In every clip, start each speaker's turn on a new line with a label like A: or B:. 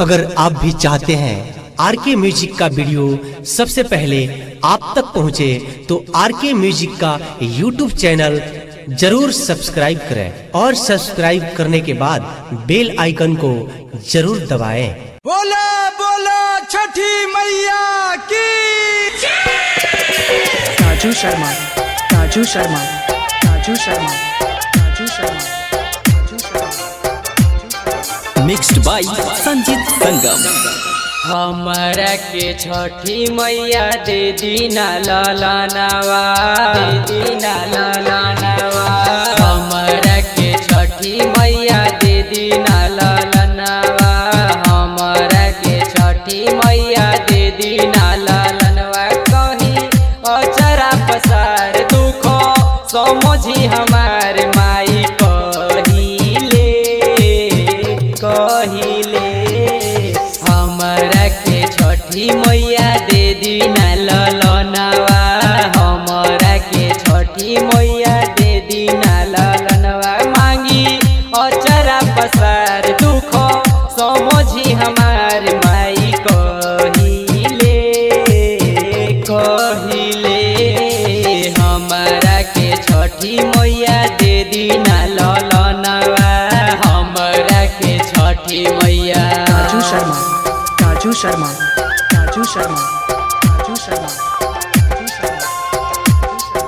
A: अगर आप भी चाहते हैं आर के म्यूजिक का वीडियो सबसे पहले आप तक पहुंचे तो आर के म्यूजिक का यूट्यूब चैनल जरूर सब्सक्राइब करें और सब्सक्राइब करने के बाद बेल आइकन को जरूर दबाएं।
B: बोला बोला छठी मैया की
C: राजू शर्मा राजू शर्मा राजू शर्मा राजू शर्मा राजू शर्मा
D: मिक्स्ड बाय संजीत संगम
E: हमरा के छठी मैया दे दीना ललनवा दे दीना ललनवा हमरा के छठी मैया दे दीना ललनवा हमरा के छठी मैया दे दीना ललनवा कही अचरा पसार दुखो समझी हमार माई कहिले कहिले हमरा के छठी मैया दे दीना ललनवा हमरा के छठी मैया दे दीना ललनवा मांगी अचरा पसार दुख समझी हमार माई कहिले कहिले हमरा के छठी मैया दे दीना ललनवा हमरा के छठी मैया
C: राजू शर्मा राजू शर्मा राजू शर्मा राजू शर्मा राजू शर्मा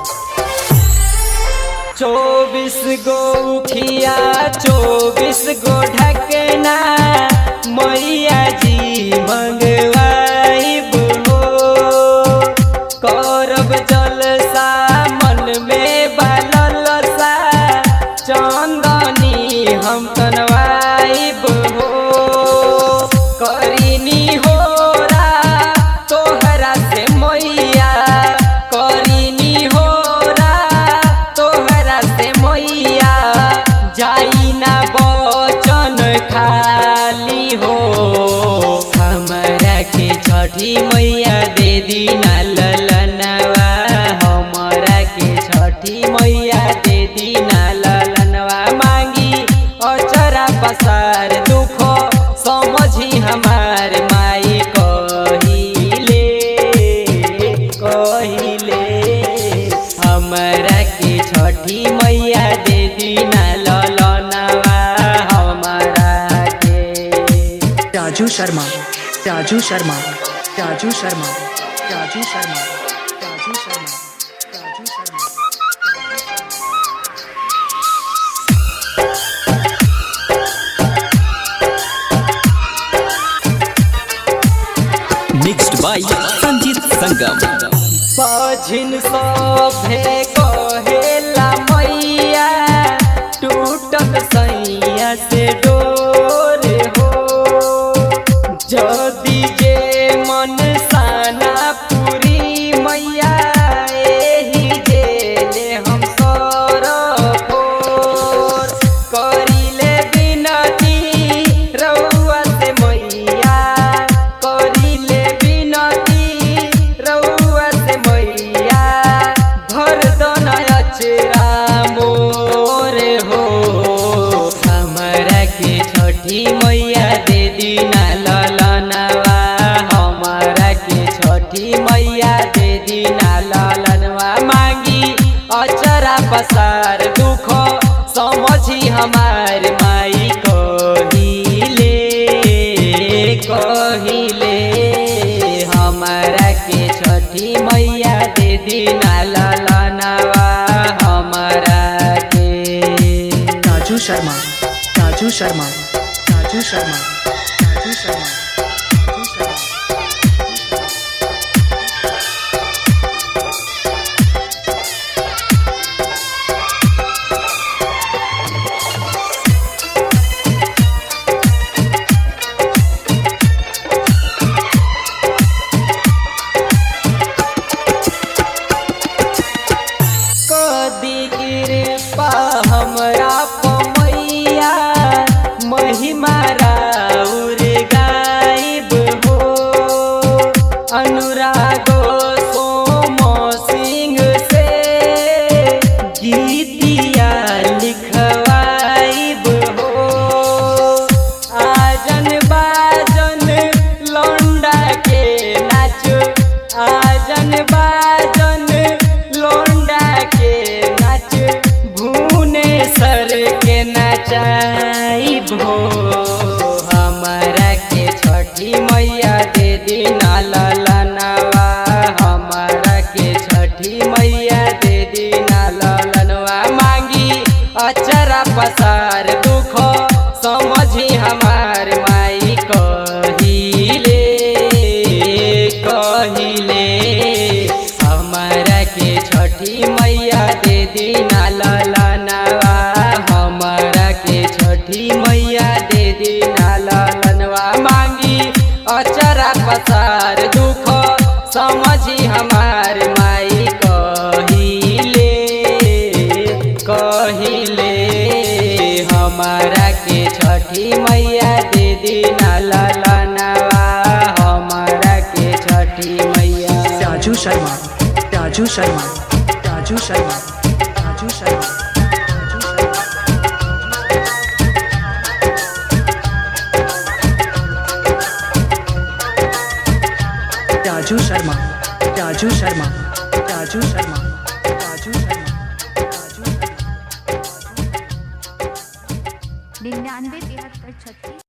E: चौबीस गो उखिया चौबीस गो ढकना मैया जी मंगवाइब हो करब जलसा मन में बालसा चंदनी हम तनवाइब हो करीनी होरा तोहरा से मैया करीनी होरा तोहरा से मैया जाई ना बचन खाली हो हमरा के छठी मैया दे दीना ललनवा हमरा के छठी मैया दे दीना ललनवा मांगी अचरा पसार दुख समझी हमार माई कहिले कहिले हमरा के छठी मैया दे दीना ललनवा हमरा के
C: राजू शर्मा राजू शर्मा राजू शर्मा राजू शर्मा राजू शर्मा राजू शर्मा
D: मिक्स्ड बाय संजीत संगम
E: बाझिन सभे कहेला मैया टूटत सैया से डोर हो जदि जे मन साना पूरी मैया एही जेले हम सरफोर करिले बिनती रउआ से मैया करिले बिनती रउआ से मैया भर दन अचरा मोर हो हमरा के छठी मैया दे दीना ललनवा हमरा के छठी मैया दे दीना ललनवा मांगी अचरा पसार दुख समझी हमार माई कहिले कहिले हमरा के छठी मैया दे दीना ललनवा हमरा के
C: राजू शर्मा राजू शर्मा राजू शर्मा राजू शर्मा राजू शर्मा
E: कदी कृपा हमरा पमैया महिमा राउर गाई मैया दे दीना ललनवा हमारा के छठी मैया दे दीना ललनवा मांगी अचरा पसार दुख समझी हमार माई कहिले कहिले हमारा के छठी मैया दे दीना ललनवा हमारा के छठी मैया दे दीना ललनवा मांगी अचरा पसार दुख समझी हमार माई कहिले कहिले हमारा के छठी मैया दे दीना ललनवा हमारा के छठी मैया
C: राजू शर्मा राजू शर्मा राजू शर्मा राजू शर्मा राजू शर्मा राजू शर्मा राजू शर्मा राजू शर्मा राजू शर्मा राजू शर्मा
F: निन्यानवे तिहत्तर छत्तीस